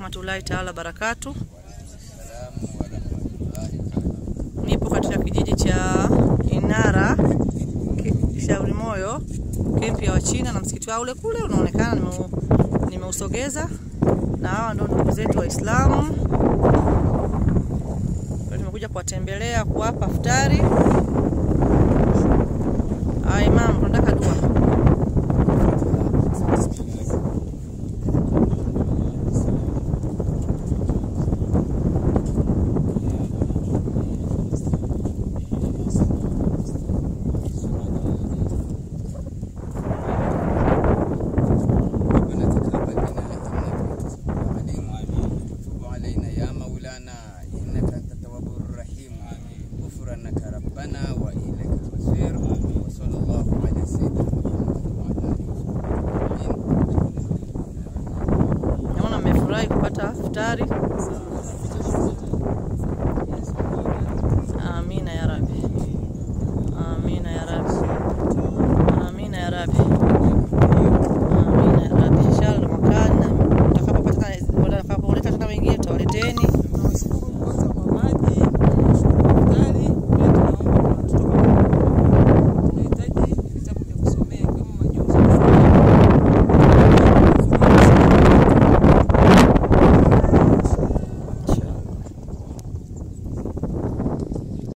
warahmatullahi taala barakatu. Nipo katika kijiji cha Inara ki- Shauri Moyo, kempi ya Wachina na msikiti wao ule kule unaonekana, nimeu- nimeusogeza na hawa ndio ndugu zetu Waislamu. Kwa Nimekuja kuwatembelea kuwapa futari. Aya, Imam, tunataka dua. ربنا تقبل منا انك انت وتب علينا يا مولانا انك انت التواب الرحيم غفرانك ربنا واليك المصير وصلى الله على سيدنا محمد وعلى اله وصحبه Naona mmefurahi kupata futari.